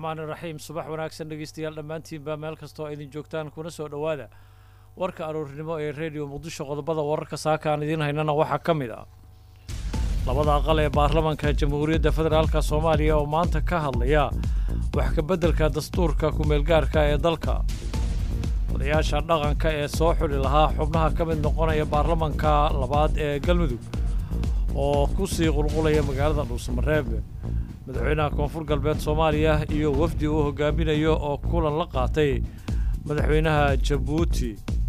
raxmaan iraxiim subax wanaagsan dhegeystayaal dhammaantiinbaa meel kastoo idin joogtaan kuna soo dhowaada warka aroornimo ee rediyo muqdisho qodobada wararka saaka aan idiin haynana waxaa ka mid ah labada aqal ee baarlamanka jamhuuriyadda federaalka soomaaliya oo maanta ka hadlaya wax ka beddelka dastuurka ku-meelgaarka ee dalka odayaasha dhaqanka ee soo xuli lahaa xubnaha ka mid noqonaya baarlamanka labaad ee galmudug oo ku sii qulqulaya magaalada dhuusamareeb madaxweynaha koonfur galbeed soomaaliya iyo wafdi uu hogaaminayo oo kulan la qaatay madaxweynaha jabuuti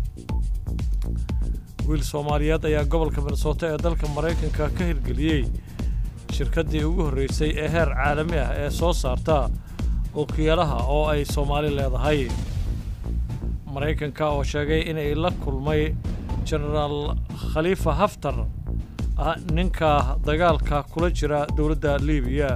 wiil soomaaliyeed ayaa gobolka minnesota ee dalka maraykanka ka hirgeliyey shirkaddii ugu horreysay ee heer caalami ah ee soo saarta ookiyaalaha oo ay soomaali leedahay maraykanka oo sheegay inay la kulmay jenaraal khaliifa haftar ah ninka dagaalka kula jira dowladda liibiya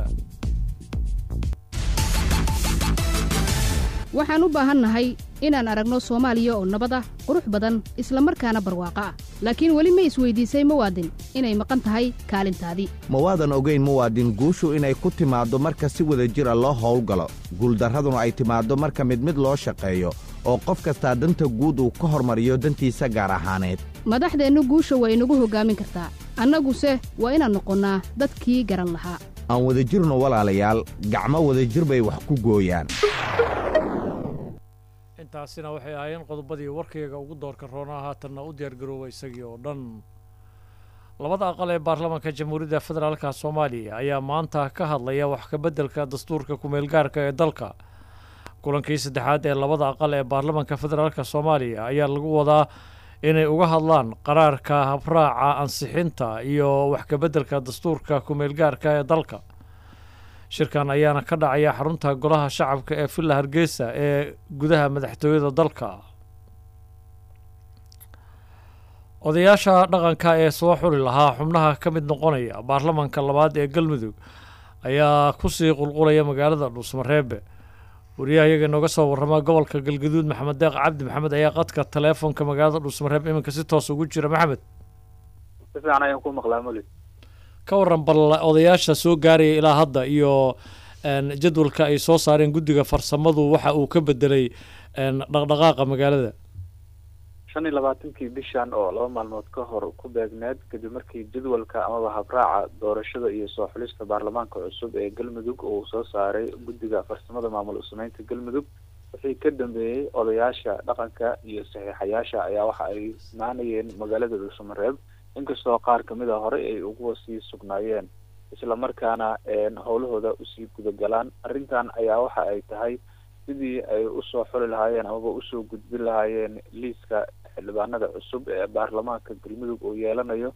waxaan u baahannahay inaan aragno soomaaliya oo nabad ah qurux badan isla markaana barwaaqo ah laakiin weli ma isweyddiisay muwaadin inay maqan tahay kaalintaadii ma waadan ogayn muwaadin guushu inay ku timaaddo marka si wada jira loo howlgalo guuldarraduna ay timaaddo marka mid mid loo shaqeeyo oo qof kastaa danta guud uu ka hormariyo dantiisa gaar ahaaneed madaxdeennu guusha waa inagu hoggaamin kartaa annaguse waa inaan noqonnaa dadkii garan lahaa aan wadajirno walaalayaal gacmo wadajir bay wax ku gooyaan intaasina waxay ahaayeen qodobadii warkayga ugu doorka roonaa haatanna u diyaargarooba isagii oo dhan labada aqal ee baarlamanka jamhuuriyadda federaalka soomaaliya ayaa maanta ka hadlaya wax ka beddelka dastuurka ku-meelgaarka ee dalka kulankii saddexaad ee labada aqal ee baarlamanka federaalka soomaaliya ayaa lagu wadaa inay uga hadlaan qaraarka habraaca ansixinta iyo wax ka beddelka dastuurka ku-meelgaarka ee dalka shirkan ayaana ka dhacaya xarunta golaha shacabka ee villa hargeysa ee gudaha madaxtooyada dalka odayaasha dhaqanka ee soo xuli lahaa xubnaha ka mid noqonaya baarlamanka labaad ee galmudug ayaa kusii qulqulaya magaalada dhuusmareebe wariyaha iyaga inooga soo warrama gobolka galgaduud maxamed deeq cabdi maxamed ayaa qadka taleefonka magaalada dhuusmareeb iminka si toos ugu jira maxamed si fiican ayaan ku maqlaa muli ka warran bal odayaasha soo gaaraya ilaa hadda iyo jadwalka ay soo saareen guddiga farsamadu waxa uu ka bedelay dhaqdhaqaaqa magaalada shan iyo labaatankii bishan oo laba maalmood ka hor ku beegneed kadib markii jadwalka amaba habraaca doorashada iyo soo xulista baarlamaanka cusub ee galmudug uu soo saaray guddiga farsamada maamul usameynta galmudug wixii ka dambeeyey odayaasha dhaqanka iyo saxiixayaasha ayaa waxa ay imaanayeen magaalada dhuusamareeb inkastoo qaar kamid a horey ay ugu sii sugnaayeen islamarkaana howlahooda usii gudagalaan arrintan ayaa waxa ay tahay sidii ay usoo xuli lahaayeen amaba usoo gudbin lahaayeen liiska xildhibaanada cusub ee baarlamaanka galmudug uu yeelanayo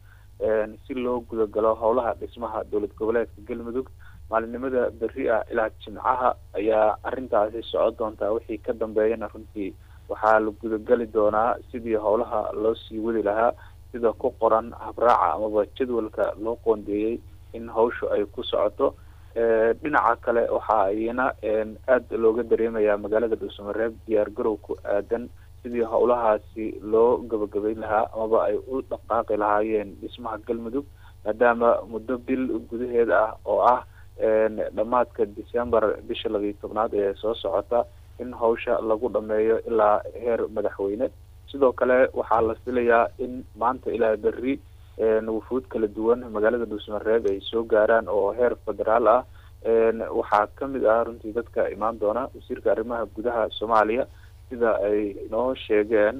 si loo gudagalo howlaha dhismaha dowlad goboleedka galmudug maalinimada berri ah ilaa jimcaha ayaa arrintaasi socon doontaa wixii ka dambeeyana runtii waxaa la gudagali doonaa sidii howlaha loo sii wadi lahaa sida ku qoran habraaca amaba jadwalka loo qoondeeyey in hawshu ay ku socoto dhinaca kale waxaa iyana aada looga dareemayaa magaalada dhuusamareeb diyaar garow ku aadan sidii howlahaasi loo gabagabayn lahaa amaba ay u dhaqaaqi lahaayeen dhismaha galmudug maadaama muddo bil gudaheed ah oo ah dhammaadka december bisha labiiyo tobnaad ee soo socota in hawsha lagu dhameeyo ilaa heer madaxweyne sidoo kale waxaa la filayaa in maanta ilaa berri wufuud kala duwan magaalada dhuusmareeb ay soo gaaraan oo heer federaal ah waxaa kamid ah runtii dadka imaan doona wasiirka arrimaha gudaha soomaaliya sida ay noo sheegeen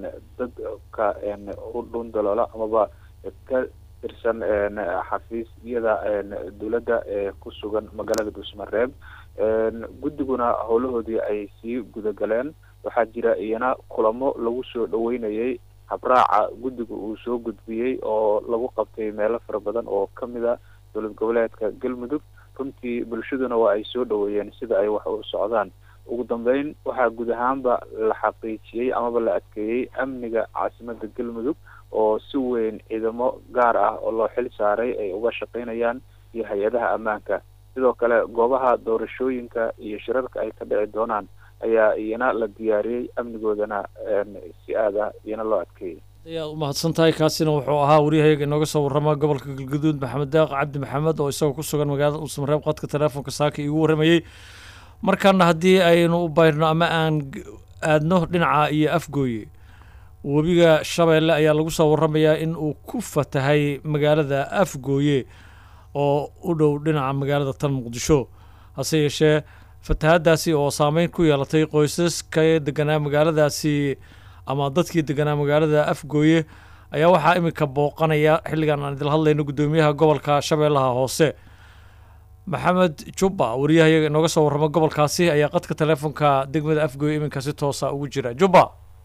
dadka u dhundaloola amaba ka tirsan xafiisyada dowladda ee ku sugan magaalada dhuusmareeb guddiguna howlahoodii ay sii gudagaleen waxaa jira iyana kulamo lagu soo dhaweynayay habraaca guddiga uu soo gudbiyey oo lagu qabtay meelo fara badan oo kamid a dowlad goboleedka galmudug runtii bulshaduna waa ay soo dhaweeyeen sida ay wax u socdaan ugu dambeyn waxaa guud ahaanba la xaqiijiyey amaba la adkeeyey amniga caasimada galmudug oo si weyn ciidamo gaar ah oo loo xil saaray ay uga shaqeynayaan iyo hay-adaha ammaanka sidoo kale goobaha doorashooyinka iyo shirarka ay ka dhici doonaan ayaa iyana la diyaariyey amnigoodana si aad ah iyana loo adkeeyey ayaad u mahadsan tahay kaasina wuxuu ahaa waryahayaga inooga soo warrama gobolka galgaduud maxamed deeq cabdi maxamed oo isagoo ku sugan magaalada dhuusamareeb qadka teleefonka saaka iigu warramayey markana haddii aynu u bayrno ama aan aadno dhinaca iyo afgooye webiga shabeelle ayaa lagu soo warramayaa in uu ku fatahay magaalada afgooye oo u dhow dhinaca magaalada tan muqdisho hase yeeshee fatahaddaasi oo saameyn ku yeelatay qoysaska deganaa magaaladaasi ama dadkii deganaa magaalada afgooye ayaa waxaa iminka booqanaya xilligan aan idil hadlayno guddoomiyaha gobolka shabeellaha hoose maxamed jubba wariyahayaga inooga soo warramo gobolkaasi ayaa qadka teleefonka degmada afgooye iminka si toosa ugu jira jubba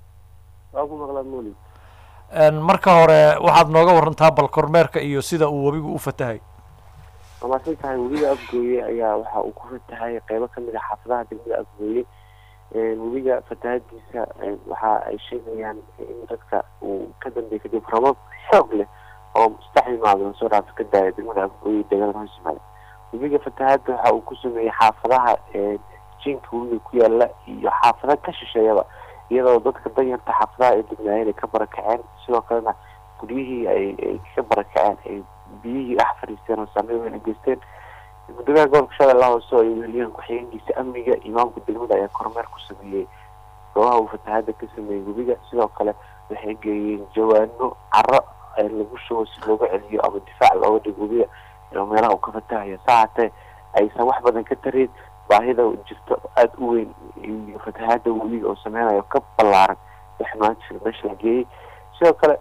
marka hore waxaad nooga warantaa bal kormeerka iyo sida uu webigu u fatahay waa maasan tahay webiga afgooye ayaa waxa uu ku fatahay qeybo kamid a xaafadaha degmada afgooye webiga fatahadiisa waxa ay sheegayaan in dadka uu ka dambeey kadib rabab xoog leh oo saddex imaado soo dhaafa ka daaya degmada afgooye deegaanada hoos yimaada webiga fatahada waxa uu ku sameeyey xaafadaha jinka webiga ku yaala iyo xaafada ka shisheeyaba iyadoo dadka danyarta xaafadaha ay degnaayeen ay ka barakaceen sidoo kalena guryihii ay ka barakaceen ay biyihii dhex fadhiisteen oo saameyn weyn ay geysteen gudoomiyaha gobolka shabeellaha hoose oo ay weeliyeen ku-xigeenkiisa amniga imaamka degmada ayaa kormeer ku sameeyey goobaha uu fatahada ka sameeyey webiga sidoo kale waxay geeyeen jawaano caro lagu shubo si looga celiyo ama difaac looga dhigo webiga oo meelaha uu ka fatahayo saa hatee aysan wax badan ka tarin baahida jirto aada u weyn iyo fatahada webiga oo sameynayo ka ballaaran wax maanta meesha la geeyey sidoo kale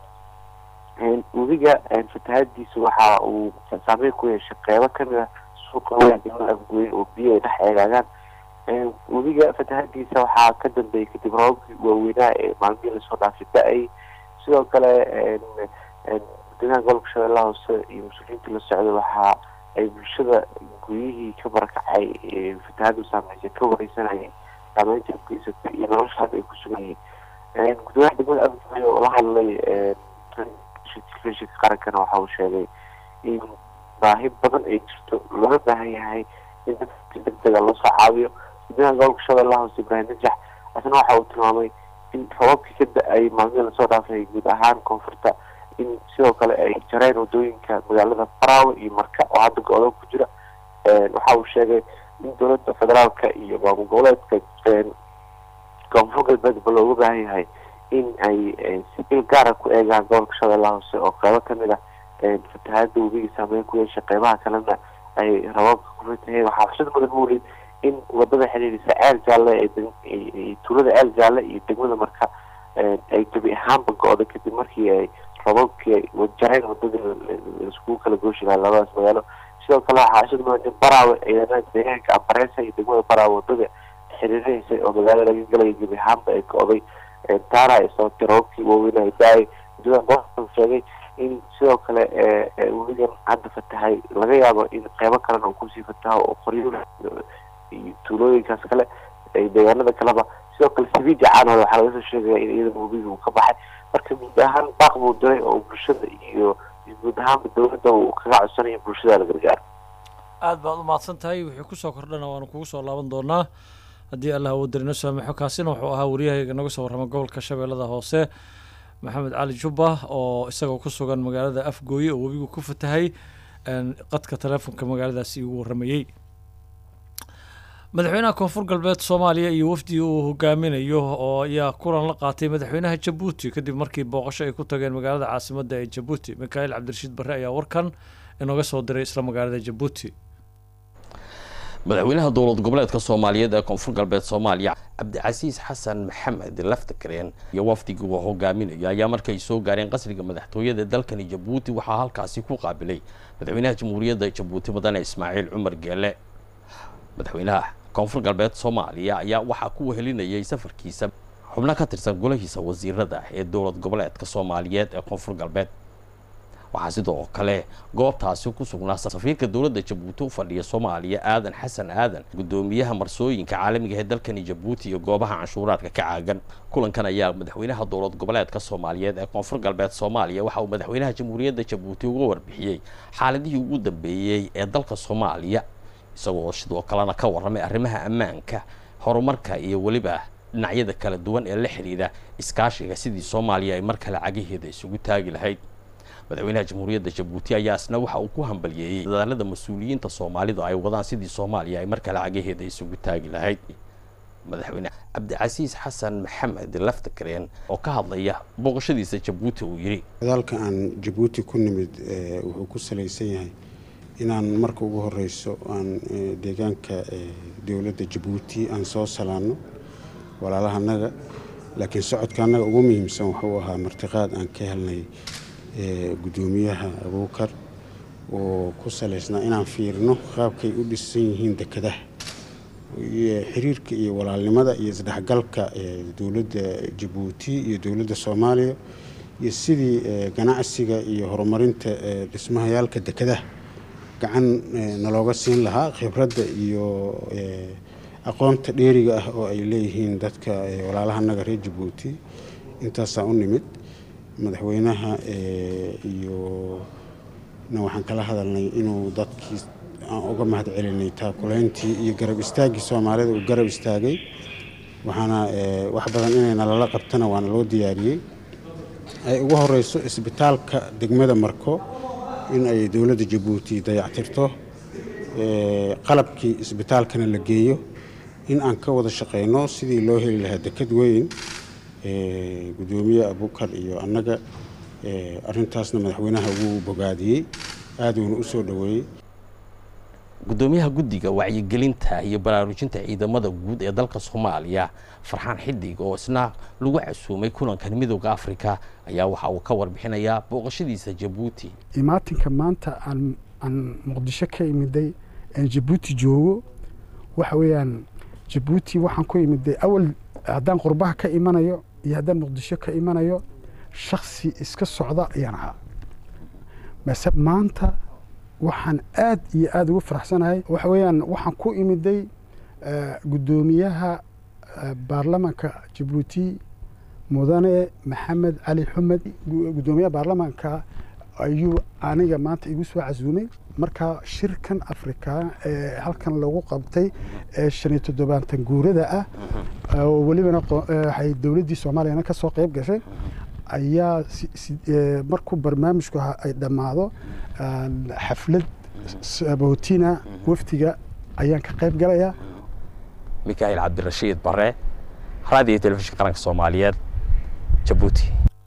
webiga fatahadiisa waxa uu saameyn ku yeeshay qeybo kamid ah suuqa weyn degmada afgooye oo biyo ay dhex eegaagaan webiga fatahadiisa waxaa ka dambeeyey kadib roobabkii waaweynaa ee maalmihii lasoo dhaafay da-ay sidoo kale guddoomiyaha gobolka shabeellaha hoose iyo mas-uuliyiinta la socda waxa ay bulshada guryihii ka barakacay fatahadu saameysay ka wareysanayeen saameynta ugeysatay iyo noloshaas ay ku sugan yihiin guddoomiyaha degmada afgooye oo la hadlay telefishinka qarankana waxa uu sheegay in baahi badan ay jirto looga baahan yahay in dadka si degdega loo soo caawiyo guddoomiyaha gobolka shabeellaha hoose ibraahim najax asna waxa uu tilmaamay in robabkii ka da-ay maalmihii lasoo dhaafay guud ahaan koonfurta in sidoo kale ay jareen wadooyinka magaalada faraawe iyo marka oo hadda go-do ku jira waxa uu sheegay in dowladda federaalka iyo maamul goboleedka koonfur galbeedba looga baahan yahay in ay si il gaara ku eegaan gobolka shabeellaha hoose oo qeybo kamid ah fatahada webiga saameyn ku yeeshay qeybaha kalena ay rababka ku fataheen waxaa xushad mudan mawlid in wadada xiriirisa ceel jaalle ee tuulada ceel jaalle iyo degmada marka ay gebi ahaanba go-da kadib markii ay rababkii jareen wadadii laiskugu kala gooshi lahaa labadaas magaalo sidoo kale waxaa xushad mudan in baraawe ciidamada deegaanka ambareesa iyo degmada baraawe wadada xiriirinaysay oo magaalo laga galaya gebi ahaanba ay go-day taana ay sababtay rababkii waaweyn ay da-ay guddoomiyaha gobolka sheegay in sidoo kale webigan hadda fatahay laga yaabo in qeybo kalena uu kusii fataho oo qoryo iyo tuulooyinkaas kale deegaanada kaleba sidoo kale sabiidi caanooda waxaa laga soo sheegaya in iyadana webiga uu ka baxay marka guud ahaan baaq buu diray oo bulshada iyo guud ahaanba dowladda uu kaga codsanayo bulshada la gargaaro aada baad u mahadsan tahay wixii kusoo kordhana waanu kugu soo laaban doonaa haddii allah uu darino saamaxo kaasina wuxuu ahaa wariyahayga naga soo warrama gobolka shabeellada hoose maxamed cali jubba oo isagoo ku sugan magaalada afgooye oo webigu ku fatahay qadka teleefonka magaaladaasi ugu warramayey madaxweynaha koonfur galbeed soomaaliya iyo wafdi uu hogaaminayo oo ayaa kulan la qaatay madaxweynaha jabuuti kadib markii booqasho ay ku tageen magaalada caasimadda ee jabuuti mikaail cabdirashiid barre ayaa warkan inooga soo diray isla magaalada jabuuti madaxweynaha dowlad goboleedka soomaaliyeed ee koonfur galbeed soomaaliya cabdicasiis xasan maxamed laftakareen iyo wafdigii uu hogaaminayo ayaa markay soo gaareen qasriga madaxtooyada dalkani jabuuti waxaa halkaasi ku qaabilay madaxweynaha jamhuuriyadda jabuuti mudane ismaaciil cumar geele madaxweynaha koonfur galbeed soomaaliya ayaa waxaa ku wehelinayay safarkiisa xubno ka tirsan golahiisa wasiirada ee dowlad goboleedka soomaaliyeed ee koonfur galbeed waxaa sidoo kale goobtaasi ku sugnaa safiirka dowladda jabuuti u fadhiya soomaaliya aadan xasan aadan guddoomiyaha marsooyinka caalamiga ee dalkani jabuuti iyo goobaha canshuuraadka ka caagan kulankan ayaa madaxweynaha dowlad goboleedka soomaaliyeed ee koonfur galbeed soomaaliya waxa uu madaxweynaha jamhuuriyadda jabuuti uga warbixiyey xaaladihii ugu dambeeyey ee dalka soomaaliya isagoo sidoo kalena ka warramay arrimaha ammaanka horumarka iyo weliba dhinacyada kala duwan ee la xidhiidha iskaashiga sidii soomaaliya ay mar kale cagaheeda isugu taagi lahayd madaxweynaha jamhuuriyadda jabuuti ayaa isna waxa uu ku hambalyeeyey dadaalada mas-uuliyiinta soomaalidu ay wadaan sidii soomaaliya ay mar kale cagaheeda isugu taagi lahayd madaxweyne cabdicasiis xasan maxamed laftakareen oo ka hadlaya booqashadiisa jabuuti uu yidhi dadaalka aan jabuuti ku nimid wuxuu ku salaysan yahay inaan marka ugu horeyso aan deegaanka dowladda jabuuti aan soo salaanno walaalahanaga laakiin socodka annaga ugu muhiimsan wuxuu ahaa martiqaad aan ka helnay guddoomiyaha abuukar oo ku salaysnaa inaan fiirino qaabkay u dhisan yihiin dekadaha xiriirka iyo walaalnimada iyo isdhexgalka dowladda jabuuti iyo dowladda soomaaliya iyo sidii ganacsiga iyo horumarinta dhismahayaalka dekadaha gacan nalooga siin lahaa khibradda iyo aqoonta dheeriga ah oo ay leeyihiin dadka walaalahanaga reer jabuuti intaasaa u nimid madaxweynaha iyo na waxaan kala hadalnay inuu dadkii aan uga mahad celinay taakulayntii iyo garab istaaggii soomaalida uu garab istaagay waxaana wax badan inay nalala qabtana waana loo diyaariyey ay ugu horeyso isbitaalka degmada marko in ay dowladda jabuuti dayactirto qalabkii isbitaalkana la geeyo in aan ka wada shaqeyno sidii loo heli lahaa dekad weyn guddoomiye abukar iyo annaga arintaasna madaxweynaha wuu bogaadiyey aaduuna u soo dhoweeyey guddoomiyaha guddiga wacyigelinta iyo baraarujinta ciidamada guud ee dalka soomaaliya farxaan xidig oo isna lagu casuumay kulankan midooda afrika ayaa waxa uu ka warbixinayaa booqashadiisa jabuuti imaatinka maanta aan aan muqdisho ka imiday aan jabuuti joogo waxa weeyaan jabuuti waxaan ku imiday awal haddaan qurbaha ka imanayo iyo haddaan muqdisho ka imanayo shaksi iska socda ayaan ahaa mase maanta waxaan aad iyo aada ugu faraxsanahay waxa weeyaan waxaan ku imiday guddoomiyaha baarlamanka jabuuti mudane maxamed cali xumed guddoomiyaha baarlamanka ayuu aniga maanta igu soo casuumay marka shirkan afrika ee halkan lagu qabtay ee shan iyo toddobaatan guurada ah oo welibana waxay dowladdii soomaaliyana ka soo qayb gashay ayaa markuu barnaamijku ay dhammaado xaflad sabootina wafdiga ayaan ka qayb galayaa mikaa'il cabdirashiid bare raadiyo telefishinka qaranka soomaaliyeed jabuuti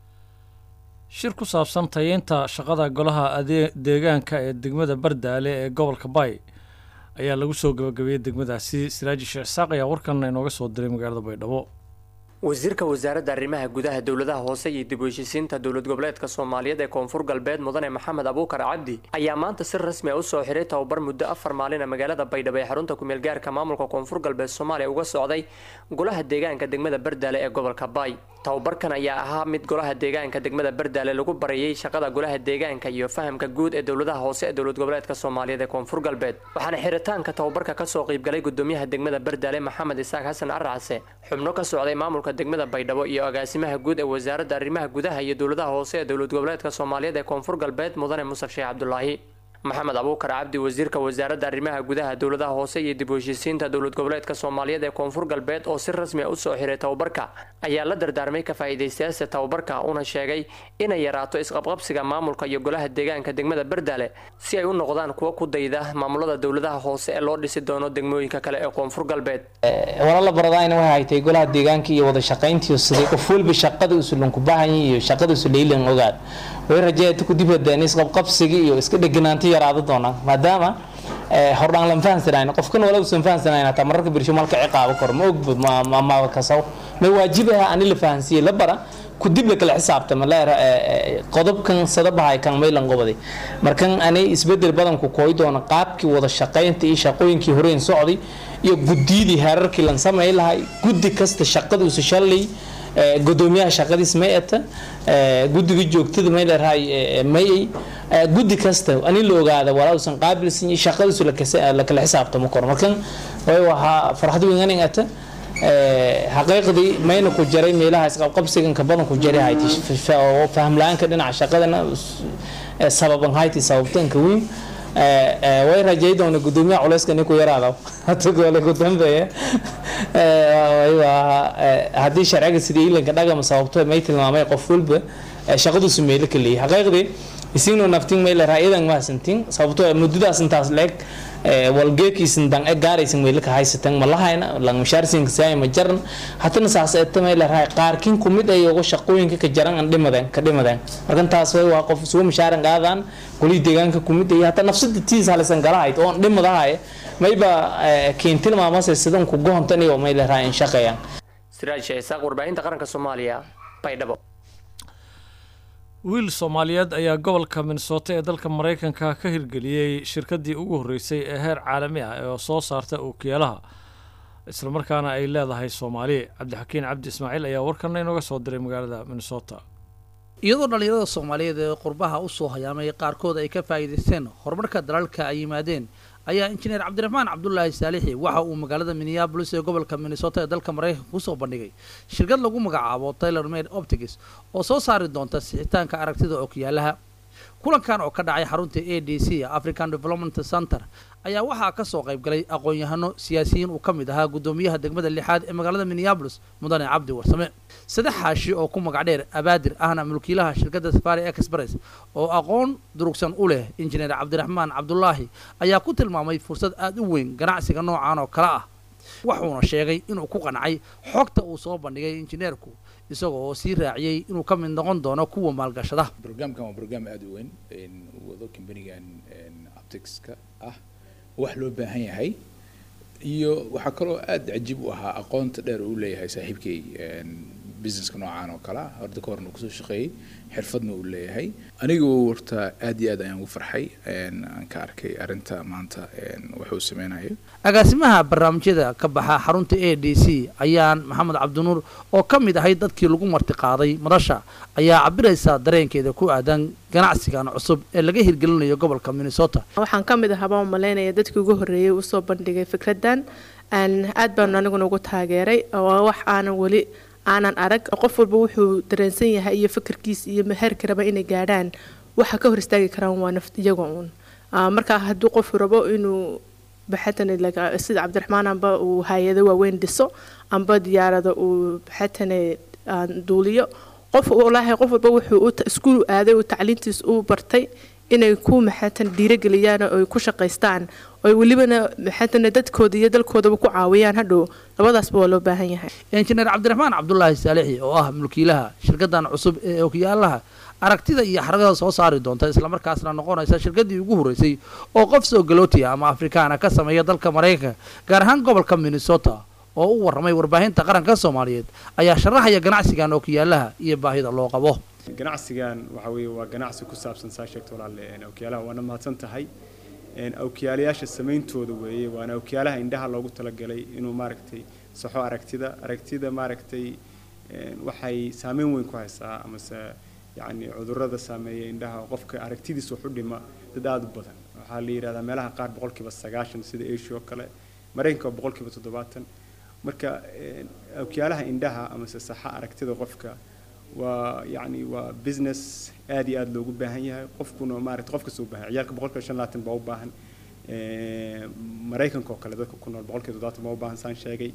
shir ku saabsan tayeynta shaqada golaha adee deegaanka ee degmada bardaale ee gobolka bay ayaa lagu soo gabagabeeyey degmadaasi siraaji sheekh isaaq ayaa warkan inooga soo diray magaalada baydhabo wasiirka wasaaradda arrimaha gudaha dowladaha hoose iyo dib u heshisiinta dowlad goboleedka soomaaliyeed ee koonfur galbeed mudane maxamed abuukar cabdi ayaa maanta si rasmi a usoo xiray tababar muddo afar maalina magaalada baydhabo ee xarunta kumeel gaarka maamulka koonfur galbeed soomaaliya uga socday golaha deegaanka degmada bardaale ee gobolka baay tababarkan ayaa ahaa mid golaha deegaanka degmada bardaale lagu barayay shaqada golaha deegaanka iyo fahamka guud ee dowladaha hoose ee dowlad goboleedka soomaaliyeed ee koonfur galbeed waxaana xiritaanka tababarka kasoo qiibgalay gudoomiyaha degmada bardaale maxamed isaaq xasan aracse xubno ka socday maamulka degmada baydhabo iyo agaasimaha guud ee wasaaradda arrimaha gudaha iyo dowladaha hoose ee dowlad goboleedka soomaaliyeed ee koonfur galbeed mudane musaf sheekh cabdulaahi maxamed abuukar cabdi wasiirka wasaaradda arrimaha gudaha dowladaha hoose iyo dib u heshiisiinta dowlad goboleedka soomaaliyeed ee koonfur galbeed oo si rasmi a usoo xiray tababarka ayaa la dardaarmay ka faa'iidaystayaasha tababarka una sheegay inay yaraato isqabqabsiga maamulka iyo golaha deegaanka degmada bardaale si ay u noqdaan kuwo ku dayda maamulada dowladaha hoose ee loo dhisi doono degmooyinka kale ee koonfur galbeed walaala baradayna waxay haytay golaha deegaanka iyo wada shaqayntiiyo sidii qof walba shaqada usulanku baahanya iyo shaqada usulaylan ogaad way rajeeta ku dib hadeen isqabqabsiga iyo iska dheganaanti yaraado doonaan maadaama hordhaan lan fahansanayn qofkan wala usan fahansanayn hataa mararka birsho malka ciqaabo kor ma ogbo ma kasaw ma waajibaha ani la fahansiye la bara ku dib la kala xisaabtama leera qodobkan sadabahay kan maylan qobaday markan anay isbedel badanku kooy doona qaabkii wada shaqaynta iyo shaqooyinkii horeen socday iyo guddiyadii heerarkii lan samay lahay guddi kasta shaqada usa shalay gudoomiyaha shaqadiis may ata guddiga joogtada may leerahay mayay guddi kasta ani la ogaada walaa usan qaabilsan iyo shaqadiisu la kala xisaabtamo kor markan way waxaa farxad weyn anin ata xaqiiqdii mayna ku jaray meelaha isqabqabsiganka badan ku jaray hayti faham la-aanka dhinaca shaqadana sababan hayti sababtanka weyn way rajay doona gudoomiyaha culeyska ni ku yaraada hata goole ku dambeeya haddii sharciga sidii ilanka dhagama sababto may tilmaamay qof walba shaqadiisu meelo ka leeyahay xaqiiqdii isigno naftin may la raayadan mahadsantiin sababtoo ah muddadaas intaas leeg walgeekiisin dan e gaaraysin weylaka haysatan ma lahayna lang mushaarsinka saay ma jaran hatana saas eta may la raay qaarkin kumid ay uga shaqooyinka ka jaran an dhimadeen ka dhimadeen markan taas way waa qof sugu mushaaran qaadaan goli deegaanka kumid ay hata nafsada tiis halisan galahayd oo dhimadahay mayba keentil maamase sidan ku goontan iyo may la raay in shaqeeyaan siraaj sheesaaq warbaahinta qaranka soomaaliya baydhabo wiil soomaaliyeed ayaa gobolka minnesota ee dalka maraykanka ka hirgeliyey shirkaddii ugu horreysay ee heer caalami ah ee soo saarta ookiyaalaha islamarkaana ay leedahay soomaali cabdixakiin cabdi ismaaciil ayaa warkana inooga soo diray magaalada minnesota iyadoo dhallinyarada soomaaliyeed ee qurbaha u soo hayaamay qaarkood ay ka faa'iidaysteen horumarka dalalka ay yimaadeen ayaa injineer cabdiraxmaan cabdulaahi saalixi waxa uu magaalada minneabolis ee gobolka minnesota ee dalka maraykanka kusoo bandhigay shirkad lagu magacaabo taylor made optics oo soo saari doonta sixitaanka aragtida okyaalaha kulankan oo ka dhacay xarunta a d c african development center ayaa waxaa ka soo qayb galay aqoon-yahano siyaasiyiin uu ka mid ahaa guddoomiyaha degmada lixaad ee magaalada minneabolis mudane cabdi warsame saddex xaashi oo ku magac dheer abaadir ahna mulkiilaha shirkadda safari express oo aqoon durugsan u leh injineer cabdiraxmaan cabdulaahi ayaa ku tilmaamay fursad aada u weyn ganacsiga noocan oo kale ah wuxuuna sheegay inuu ku qancay xogta uu soo bandhigay injineerku isagoo oo sii raaciyey inuu ka mid noqon doono kuwa maalgashada brograamkan waa brograam aada u weyn uu wado kambanigan opticska ah wax loo baahan yahay iyo waxaa kaloo aada cajiib u ahaa aqoonta dheer uu leeyahay saaxiibkay businesska noocaan oo kale horda ka horna kusoo shaqeeyey xirfadna uu leeyahay anigu horta aad iyo aad ayaan ugu farxay aan ka arkay arrinta maanta wuxuu sameynayo agaasimaha barnaamijyada ka baxa xarunta a d c ayaan maxamed cabdinuur oo ka mid ahay dadkii lagu martiqaaday madasha ayaa cabiraysa dareenkeeda ku aadan ganacsigan cusub ee laga hirgelinayo gobolka minnesota waxaan ka mid ahaa baan umalaynaya dadkii ugu horreeyey usoo bandhigay fikraddan aad baanu aniguna ugu taageeray oo wax aanan weli aanan arag qof walba wuxuu dareensan yahay iyo fikirkiis iyo meherka raba inay gaadhaan waxa ka hor istaagi karaan waa naft iyaga uun marka hadduu qofku rabo inuu baxatan sida cabdiraxmaan amba uu hay-ado waaweyn dhiso amba diyaarada uu baxatane duuliyo qof walaahi qof walba wuxuu iskuul aaday uu tacliintiis u bartay inay ku maxatan dhiirageliyaan oo ay ku shaqaystaan oo welibana maxatan dadkooda iyo dalkoodaba ku caawiyaan hadhow labadaasba waa loo baahan yahay injineer cabdiraxmaan cabdulaahi saalixi oo ah mulkiilaha shirkadan cusub ee okyaalaha aragtida iyo xaragada soo saari doonta islamarkaasna noqonaysa shirkadii ugu horreysay oo qof soo galootiya ama afrikaana ka sameeya dalka maraykanka gaar ahaan gobolka minnesota oo u warramay warbaahinta qaranka soomaaliyeed ayaa sharaxaya ganacsigan okyaalaha iyo baahida loo qabo ganacsigan waxa weeye waa ganacsi ku saabsan saa sheegta walaale awkiyaalaha waana mahadsan tahay awkiyaalayaasha samayntooda weeye waana awkiyaalaha indhaha loogu talagalay inuu maaragtay saxo aragtida aragtida maaragtay waxay saameyn weyn ku haysaa amase yacni cudurrada saameeya indhaha qofka aragtidiisa wax u dhima dad aada u badan waxaa la yidhahdaa meelaha qaar boqolkiiba sagaashan sida asia oo kale maraykanka waa boqolkiiba toddobaatan marka awkiyaalaha indhaha amase saxa aragtida qofka waa yacni waa business aad iyo aada loogu baahan yahay qofkuna maaragta qof kasta u baahan ciyaalka boqolkiiba shan labaatan baa u baahan maraykanka oo kale dadka ku nool boqolkiiba toddobaatan baa u baahan saan sheegay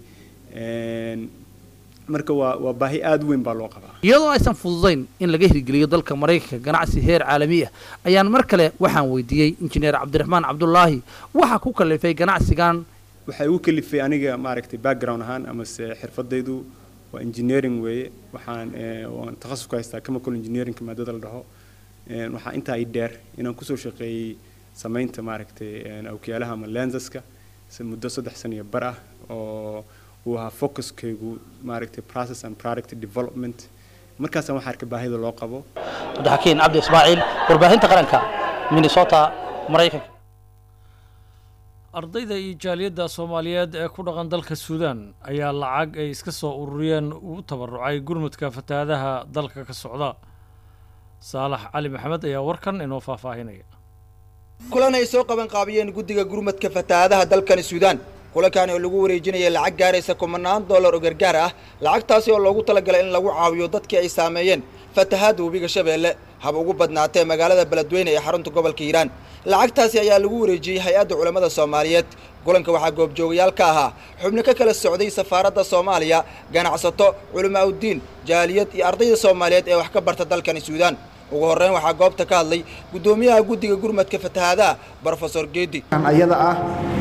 marka waa waa baahi aada u weyn baa loo qabaa iyadoo aysan fududayn in laga hirgeliyo dalka maraykanka ganacsi heer caalami ah ayaan mar kale waxaan weydiiyey injineer cabdiraxmaan cabdulaahi waxa ku kalifay ganacsigan waxay igu kalifay aniga maaragtay background ahaan amase xirfadaydu waa engineering weeye waxaan waan takhasus ku haystaa chemical engineering maadada la dhaho waxaa intaa i dheer inaan kusoo shaqeeyey samaynta maaragtay awkiyaalaha ama lensaska muddo saddex san iyo bar ah oo uu ahaa focuskaygu maaragtay process and product development markaasaan waxaa arkay baahida loo qabo cabdixakiin cabdi ismaaciil warbaahinta qaranka minnesota maraykanka ardayda iyo jaaliyadda soomaaliyeed ee ku dhaqan dalka suudaan ayaa lacag ay iska soo ururiyeen ugu tabarucay gurmudka fatahaadaha dalka ka socda saalax cali maxamed ayaa warkan inoo faahfaahinaya kulan ay soo qaban qaabiyeen guddiga gurmadka fatahaadaha dalkani suudaan kulankaani oo lagu wareejinaya lacag gaaraysa kumanaan dollar oo gargaar ah lacagtaasi oo loogu talagalay in lagu caawiyo dadkii ay saameeyeen fatahaadda webiga shabeelle hab ugu badnaatee magaalada beledweyne ee xarunta gobolka hiiraan lacagtaasi ayaa lagu wareejiyey hay-adda culammada soomaaliyeed kulanka waxaa goobjoogayaal ka ahaa xubno ka kala socday safaaradda soomaaliya ganacsato culimaa uddiin jaaliyad iyo ardayda soomaaliyeed ee wax ka barta dalkani suudaan ugu horreyn waxaa goobta ka hadlay guddoomiyaha guddiga gurmadka fatahaadaha brofesor geedi ayada ah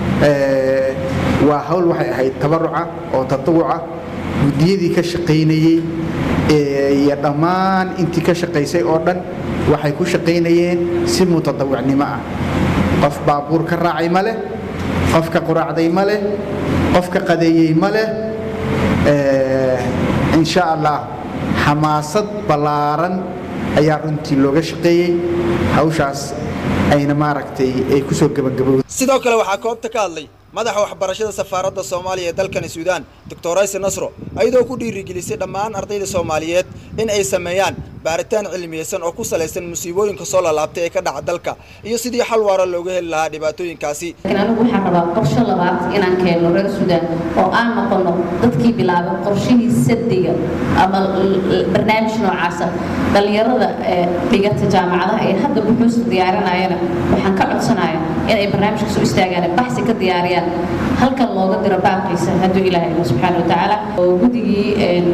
waa hawl waxay ahayd tabaruca oo tatawuca guddiyadii ka shaqaynayey iyo dhammaan intii ka shaqaysay oo dhan waxay ku shaqaynayeen si mutadawicnimo ah qof baabuur ka raacay ma leh qof ka quraacday ma leh qof ka qadeeyey ma leh insha allah xamaasad ballaaran ayaa runtii looga shaqeeyey hawshaas ayna maaragtay ay ku soo gebagabowday sidoo kale waxaa koobta ka hadlay madaxa waxbarashada safaaradda soomaaliya ee dalkani suudaan doctor ayse nasro ayadoo ku dhiirigelisay dhammaan ardayda soomaaliyeed in ay sameeyaan baaritaan cilmiyeysan oo ku salaysan musiibooyinka soo lalaabtay ee ka dhaca dalka iyo sidii xal waara looga heli lahaa dhibaatooyinkaasi laakiin anigu waxaan rabaa qorshe labaad inaan keenno reer suudaan oo aan noqono dadkii bilaabay qorshihii sadiga ama barnaamij noocaasa dhallinyarada ee dhigata jaamacadaha ee hadda buxuusta diyaarinayana waxaan ka codsanaya inay barnaamijkaas u istaagaan baxsi ka diyaariyaan halkan looga diro baaqiisa hadduu ilaahay ilo subxaana watacaala oo guddigii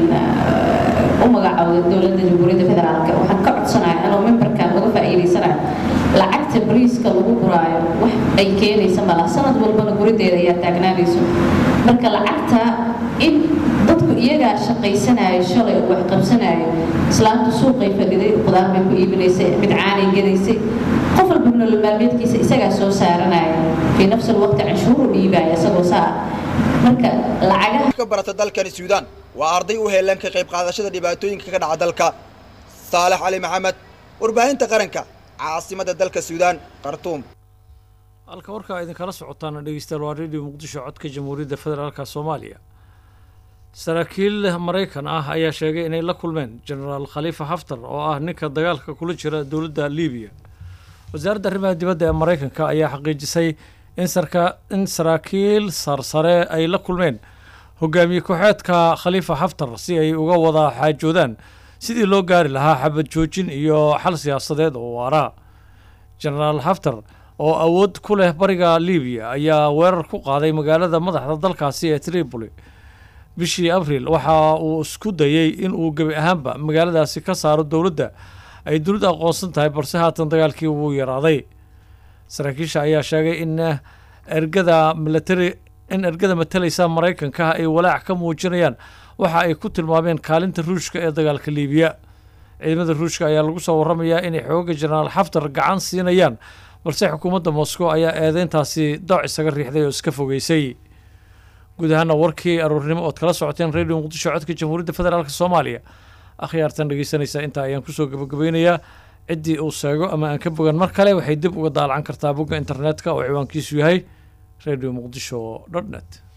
u magacaawday dowladda jamhuuriyadda federaalka waxaan ka codsanaya anoo memberkan uga faa'iidaysanayo lacagta bariiska lagu guraayo wax ay keenaysa mala sanad walbana gurideeda ayaa taagnaanayso marka lacagta in dadku iyagaa shaqaysanayo shalay oo wax qabsanayo islaamtu suuqay fadhiday qudaar bay ku iibinaysay mid caanay gadaysay qof walba nolol maalmeedkiisa isagaa soo saaranaya fii nafsi alwaqti canshuuru dhiibaya isagoo saa marka lacagaha ka barata dalkani suudaan waa arday u heelan ka qayb qaadashada dhibaatooyinka ka dhaca dalka saalax cali maxamed warbaahinta qaranka caasimadda dalka suudaan khartuum halka warkaa idinkala socotaana dhegeystayaal waa radio muqdisho codka jamhuuriyadda federaalka soomaaliya saraakiil maraykan ah ayaa sheegay inay la kulmeen genaraal khaliifa haftar oo ah ninka dagaalka kula jira dowladda libiya wasaaradda arrimaha dibadda ee maraykanka ayaa xaqiijisay in sarka in saraakiil sarsare ay la kulmeen hogaamiye ku-xeedka khaliifa haftar si ay uga wada xaajoodaan sidii loo gaari lahaa xabad joojin iyo xal siyaasadeed oo waara genaraal haftar oo awood ku leh bariga libiya ayaa weerar ku qaaday magaalada madaxda dalkaasi ee tripoli bishii abriil waxa uu isku dayey in uu gebi ahaanba magaaladaasi ka saaro dowladda ay dunidu aqoonsan tahay balse haatan dagaalkii wuu yaraaday saraakiisha ayaa sheegay in ergada milatari in ergada matalaysa maraykanka ay walaac ka muujinayaan waxa ay ku tilmaameen kaalinta ruushka ee dagaalka liibiya ciidamada ruushka ayaa lagu soo waramayaa inay xooga jenaraal xaftar gacan siinayaan balse xukuumadda moscow ayaa eedeyntaasi dooc isaga riixday oo iska fogeysay guud ahaana warkii aroornimo ood kala socoteen radio muqdisho codka jamhuuriyadda federaalk soomaaliya akhyaartan dhegeysanaysaa intaa ayaan kusoo gabagabeynayaa ciddii uu sheego ama aan ka bogan mar kale waxay dib uga daalacan kartaa bogga internetka oo ciwaankiisu yahay radio muqdisho dot net